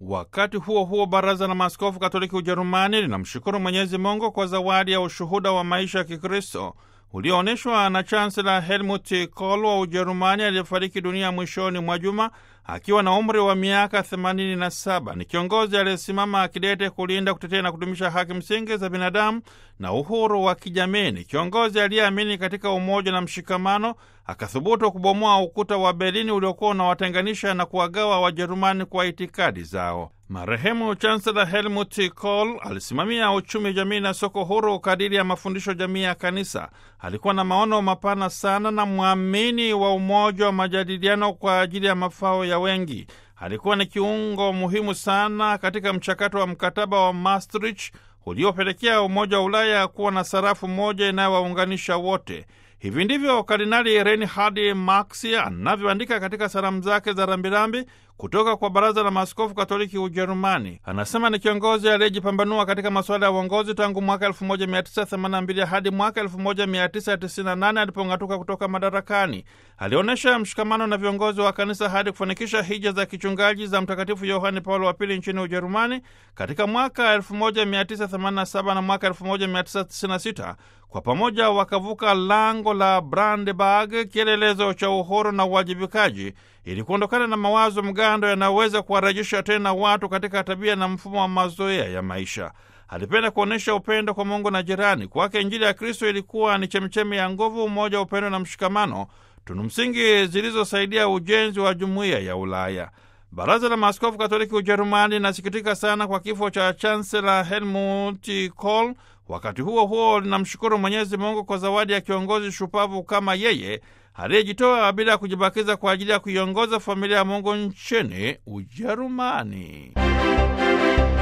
Wakati huo huo, baraza la maaskofu katoliki Ujerumani linamshukuru Mwenyezi Mungu kwa zawadi ya ushuhuda wa maisha ya Kikristo ulioonyeshwa na chansela Helmut Kohl wa Ujerumani aliyefariki dunia mwishoni mwa juma akiwa na umri wa miaka 87. Ni kiongozi aliyesimama akidete kulinda, kutetea na kudumisha haki msingi za binadamu na uhuru wa kijamii. Ni kiongozi aliyeamini katika umoja na mshikamano, akathubutu kubomoa ukuta wa Berlini uliokuwa unawatenganisha na kuwagawa Wajerumani kwa itikadi zao. Marehemu Chancellor Helmut Kohl alisimamia uchumi, jamii na soko huru kadiri ya mafundisho jamii ya Kanisa. Alikuwa na maono mapana sana na mwamini wa umoja wa majadiliano kwa ajili ya mafao ya wengi. Alikuwa ni kiungo muhimu sana katika mchakato wa mkataba wa Maastricht uliopelekea Umoja wa Ulaya kuwa na sarafu moja inayowaunganisha wote. Hivi ndivyo Kardinali Reinhard Marx anavyoandika katika salamu zake za rambirambi kutoka kwa Baraza la Maaskofu Katoliki Ujerumani. Anasema ni kiongozi aliyejipambanua katika masuala ya uongozi tangu mwaka 1982 hadi mwaka 1998 alipong'atuka kutoka madarakani. Alionyesha mshikamano na viongozi wa kanisa hadi kufanikisha hija za kichungaji za Mtakatifu Yohane Paulo wa Pili nchini Ujerumani katika mwaka 1987 na mwaka 1996. Kwa pamoja wakavuka lango la Brandenburg, kielelezo cha uhuru na uwajibikaji, ili kuondokana na mawazo mgando yanayoweza kuwarejesha tena watu katika tabia na mfumo wa mazoea ya maisha. Alipenda kuonyesha upendo kwa Mungu na jirani. Kwake Injili ya Kristo ilikuwa ni chemchemi ya nguvu, umoja, upendo na mshikamano, tunu msingi zilizosaidia ujenzi wa jumuiya ya Ulaya. Baraza la Maaskofu Katoliki Ujerumani linasikitika sana kwa kifo cha Chansela Helmut Kohl. Wakati huo huo linamshukuru Mwenyezi Mungu kwa zawadi ya kiongozi shupavu kama yeye aliyejitoa bila ya kujibakiza kwa ajili ya kuiongoza familia ya Mungu nchini Ujerumani.